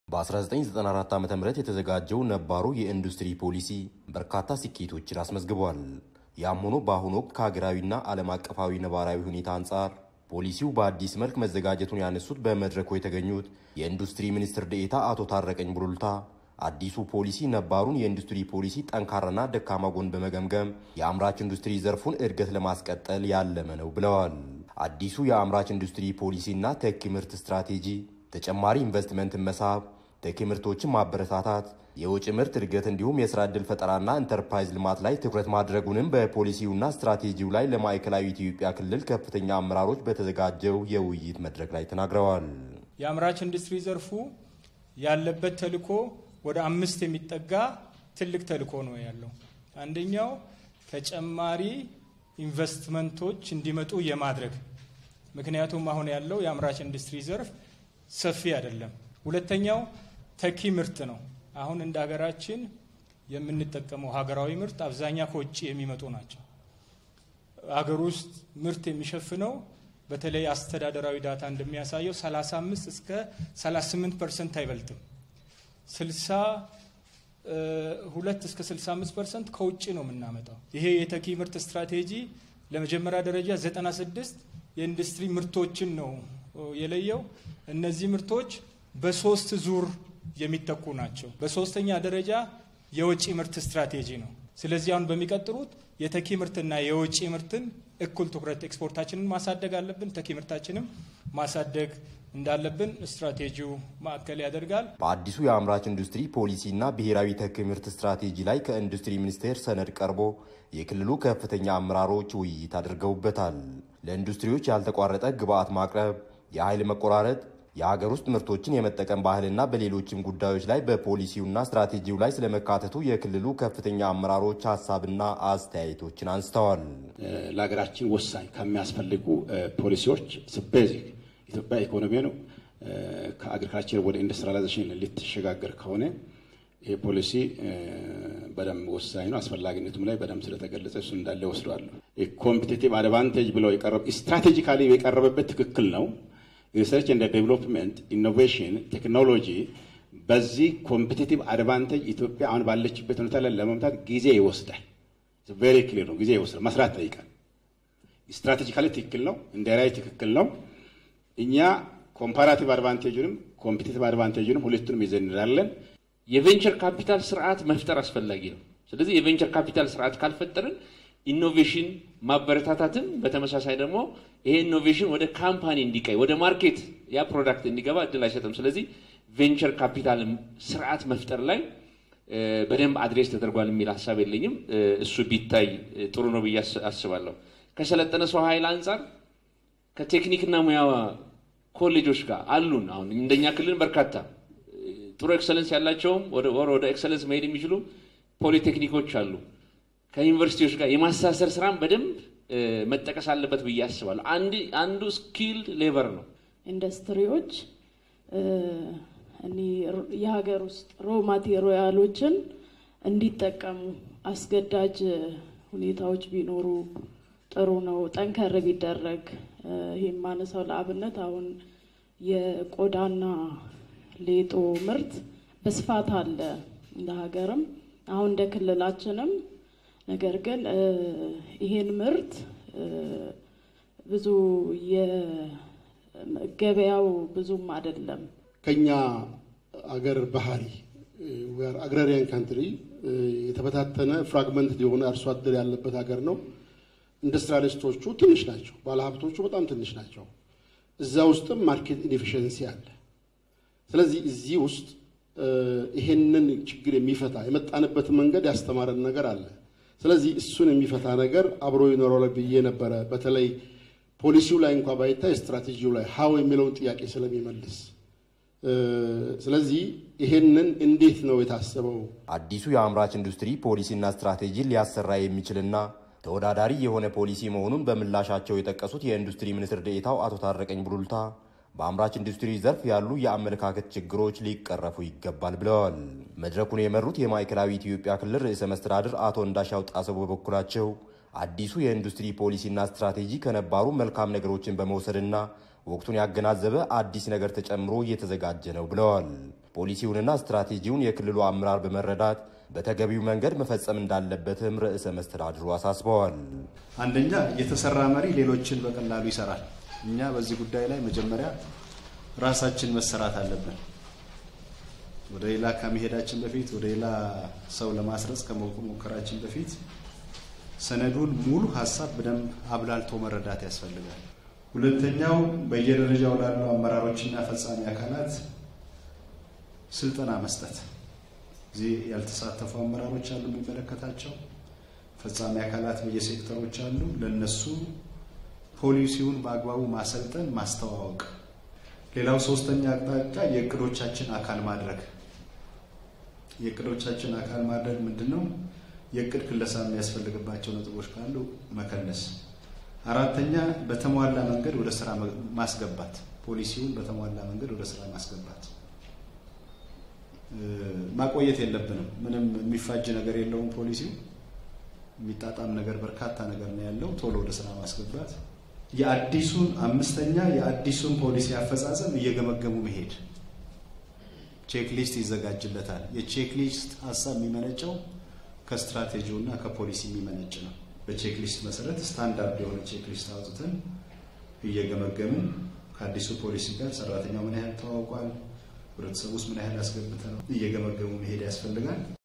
በ1994 ዓ ም የተዘጋጀው ነባሩ የኢንዱስትሪ ፖሊሲ በርካታ ስኬቶችን አስመዝግቧል። ያም ሆኖ በአሁኑ ወቅት ከሀገራዊና ዓለም አቀፋዊ ነባራዊ ሁኔታ አንጻር ፖሊሲው በአዲስ መልክ መዘጋጀቱን ያነሱት በመድረኩ የተገኙት የኢንዱስትሪ ሚኒስትር ዴኤታ አቶ ታረቀኝ ቡሉልታ አዲሱ ፖሊሲ ነባሩን የኢንዱስትሪ ፖሊሲ ጠንካራና ደካማ ጎን በመገምገም የአምራች ኢንዱስትሪ ዘርፉን እድገት ለማስቀጠል ያለመ ነው ብለዋል። አዲሱ የአምራች ኢንዱስትሪ ፖሊሲና ተኪ ምርት ስትራቴጂ ተጨማሪ ኢንቨስትመንትን መሳብ፣ ተኪ ምርቶችን ማበረታታት፣ የውጭ ምርት እድገት እንዲሁም የስራ ዕድል ፈጠራና ኢንተርፕራይዝ ልማት ላይ ትኩረት ማድረጉንም በፖሊሲውና ስትራቴጂው ላይ ለማዕከላዊ ኢትዮጵያ ክልል ከፍተኛ አመራሮች በተዘጋጀው የውይይት መድረክ ላይ ተናግረዋል። የአምራች ኢንዱስትሪ ዘርፉ ያለበት ተልዕኮ ወደ አምስት የሚጠጋ ትልቅ ተልዕኮ ነው ያለው። አንደኛው ተጨማሪ ኢንቨስትመንቶች እንዲመጡ የማድረግ ምክንያቱም አሁን ያለው የአምራች ኢንዱስትሪ ዘርፍ ሰፊ አይደለም። ሁለተኛው ተኪ ምርት ነው። አሁን እንደ ሀገራችን የምንጠቀመው ሀገራዊ ምርት አብዛኛው ከውጭ የሚመጡ ናቸው። ሀገር ውስጥ ምርት የሚሸፍነው በተለይ አስተዳደራዊ ዳታ እንደሚያሳየው 35 እስከ 38 ፐርሰንት አይበልጥም። 62 እስከ 65 ፐርሰንት ከውጭ ነው የምናመጣው። ይሄ የተኪ ምርት ስትራቴጂ ለመጀመሪያ ደረጃ 96 የኢንዱስትሪ ምርቶችን ነው የለየው። እነዚህ ምርቶች በሶስት ዙር የሚተኩ ናቸው። በሶስተኛ ደረጃ የወጪ ምርት ስትራቴጂ ነው። ስለዚህ አሁን በሚቀጥሉት የተኪ ምርትና የወጪ ምርትን እኩል ትኩረት ኤክስፖርታችንን ማሳደግ አለብን፣ ተኪ ምርታችንም ማሳደግ እንዳለብን ስትራቴጂው ማዕከል ያደርጋል። በአዲሱ የአምራች ኢንዱስትሪ ፖሊሲና ብሔራዊ ተኪ ምርት ስትራቴጂ ላይ ከኢንዱስትሪ ሚኒስቴር ሰነድ ቀርቦ የክልሉ ከፍተኛ አመራሮች ውይይት አድርገውበታል። ለኢንዱስትሪዎች ያልተቋረጠ ግብዓት ማቅረብ፣ የኃይል መቆራረጥ የሀገር ውስጥ ምርቶችን የመጠቀም ባህልና በሌሎችም ጉዳዮች ላይ በፖሊሲውና ስትራቴጂው ላይ ስለመካተቱ የክልሉ ከፍተኛ አመራሮች ሀሳብና አስተያየቶችን አንስተዋል። ለሀገራችን ወሳኝ ከሚያስፈልጉ ፖሊሲዎች ቤዚክ ኢትዮጵያ ኢኮኖሚ ነው። ከአግሪካልቸር ወደ ኢንዱስትሪላይዜሽን ልትሸጋገር ከሆነ ይሄ ፖሊሲ በደንብ ወሳኝ ነው። አስፈላጊነቱም ላይ በደንብ ስለተገለጸ እሱ እንዳለ ወስደዋለሁ። ኮምፒቲቲቭ አድቫንቴጅ ብለው ስትራቴጂካሊ የቀረበበት ትክክል ነው። ሪሰርች እንደ ዴቨሎፕመንት ኢኖቬሽን ቴክኖሎጂ በዚህ ኮምፒቲቲቭ አድቫንቴጅ ኢትዮጵያ አሁን ባለችበት ሁኔታ ላይ ለመምታት ጊዜ ይወስዳል። ቬሪ ክሊር ነው። ጊዜ ይወስዳል። መስራት ጠይቃል። ስትራቴጂካሊ ትክክል ነው። እንደ ራዕይ ትክክል ነው። እኛ ኮምፓራቲቭ አድቫንቴጅንም ኮምፒቲቲቭ አድቫንቴጅንም ሁለቱንም ይዘን እንላለን። የቬንቸር ካፒታል ስርዓት መፍጠር አስፈላጊ ነው። ስለዚህ የቬንቸር ካፒታል ስርዓት ካልፈጠርን ኢኖቬሽን ማበረታታትን በተመሳሳይ ደግሞ ይሄ ኢኖቬሽን ወደ ካምፓኒ እንዲቀይ ወደ ማርኬት ያ ፕሮዳክት እንዲገባ እድል አይሰጥም። ስለዚህ ቬንቸር ካፒታል ስርዓት መፍጠር ላይ በደንብ አድሬስ ተደርጓል የሚል ሀሳብ የለኝም። እሱ ቢታይ ጥሩ ነው ብዬ አስባለሁ። ከሰለጠነ ሰው ኃይል አንጻር ከቴክኒክና ሙያ ኮሌጆች ጋር አሉን። አሁን እንደኛ ክልል በርካታ ጥሩ ኤክሰለንስ ያላቸውም ወደ ኤክሰለንስ መሄድ የሚችሉ ፖሊቴክኒኮች አሉ። ከዩኒቨርሲቲዎች ጋር የማሳሰር ስራም በደንብ መጠቀስ አለበት ብዬ አስባለሁ። አንዱ ስኪልድ ሌበር ነው። ኢንዱስትሪዎች የሀገር ውስጥ ሮ ማቴሪያሎችን እንዲጠቀሙ አስገዳጅ ሁኔታዎች ቢኖሩ ጥሩ ነው። ጠንከር ቢደረግ ይህም ማነሳው ለአብነት አሁን የቆዳና ሌጦ ምርት በስፋት አለ እንደ ሀገርም አሁን እንደ ክልላችንም ነገር ግን ይሄን ምርት ብዙ የገበያው ብዙም አይደለም። ከኛ አገር ባህሪ አግራሪያን ካንትሪ የተበታተነ ፍራግመንት የሆነ አርሶ አደር ያለበት ሀገር ነው። ኢንዱስትሪያሊስቶቹ ትንሽ ናቸው፣ ባለሀብቶቹ በጣም ትንሽ ናቸው። እዛ ውስጥም ማርኬት ኢንኤፊሽንሲ አለ። ስለዚህ እዚህ ውስጥ ይሄንን ችግር የሚፈታ የመጣንበት መንገድ ያስተማረን ነገር አለ። ስለዚህ እሱን የሚፈታ ነገር አብሮ ይኖረው ብዬ ነበረ። በተለይ ፖሊሲው ላይ እንኳ ባይታይ ስትራቴጂው ላይ ሀው የሚለውን ጥያቄ ስለሚመልስ ስለዚህ ይሄንን እንዴት ነው የታሰበው? አዲሱ የአምራች ኢንዱስትሪ ፖሊሲና ስትራቴጂን ሊያሰራ የሚችልና ተወዳዳሪ የሆነ ፖሊሲ መሆኑን በምላሻቸው የጠቀሱት የኢንዱስትሪ ሚኒስትር ዴኤታው አቶ ታረቀኝ ቡሉልታ በአምራች ኢንዱስትሪ ዘርፍ ያሉ የአመለካከት ችግሮች ሊቀረፉ ይገባል ብለዋል። መድረኩን የመሩት የማዕከላዊ ኢትዮጵያ ክልል ርዕሰ መስተዳድር አቶ እንዳሻው ጣሰው በበኩላቸው አዲሱ የኢንዱስትሪ ፖሊሲና ስትራቴጂ ከነባሩ መልካም ነገሮችን በመውሰድና ወቅቱን ያገናዘበ አዲስ ነገር ተጨምሮ እየተዘጋጀ ነው ብለዋል። ፖሊሲውንና ስትራቴጂውን የክልሉ አመራር በመረዳት በተገቢው መንገድ መፈጸም እንዳለበትም ርዕሰ መስተዳድሩ አሳስበዋል። አንደኛ የተሰራ መሪ ሌሎችን በቀላሉ ይሰራል። እኛ በዚህ ጉዳይ ላይ መጀመሪያ ራሳችን መሰራት አለብን። ወደ ሌላ ከመሄዳችን በፊት ወደ ሌላ ሰው ለማስረጽ ከመሞከራችን በፊት ሰነዱን ሙሉ ሀሳብ በደንብ አብላልቶ መረዳት ያስፈልጋል። ሁለተኛው በየደረጃው ላሉ አመራሮችና ፈጻሚ አካላት ስልጠና መስጠት። እዚህ ያልተሳተፉ አመራሮች አሉ፣ የሚመለከታቸው ፈጻሚ አካላት በየሴክተሮች አሉ። ለነሱ ፖሊሲውን በአግባቡ ማሰልጠን፣ ማስተዋወቅ። ሌላው ሶስተኛ አቅጣጫ የእቅዶቻችን አካል ማድረግ። የእቅዶቻችን አካል ማድረግ ምንድን ነው? የእቅድ ክለሳ የሚያስፈልግባቸው ነጥቦች ካሉ መከለስ። አራተኛ በተሟላ መንገድ ወደ ስራ ማስገባት፣ ፖሊሲውን በተሟላ መንገድ ወደ ስራ ማስገባት። ማቆየት የለብንም። ምንም የሚፋጅ ነገር የለውም። ፖሊሲው የሚጣጣም ነገር በርካታ ነገር ነው ያለው። ቶሎ ወደ ስራ ማስገባት። የአዲሱን አምስተኛ የአዲሱን ፖሊሲ አፈጻጸም እየገመገሙ መሄድ። ቼክሊስት ይዘጋጅለታል። የቼክሊስት ሀሳብ የሚመነጨው ከስትራቴጂው እና ከፖሊሲ የሚመነጭ ነው። በቼክሊስት መሰረት ስታንዳርድ የሆነ ቼክሊስት አውጥተን እየገመገምን ከአዲሱ ፖሊሲ ጋር ሰራተኛው ምን ያህል ተዋውቋል፣ ህብረተሰቡ ውስጥ ምን ያህል አስገብተ ነው እየገመገሙ መሄድ ያስፈልጋል።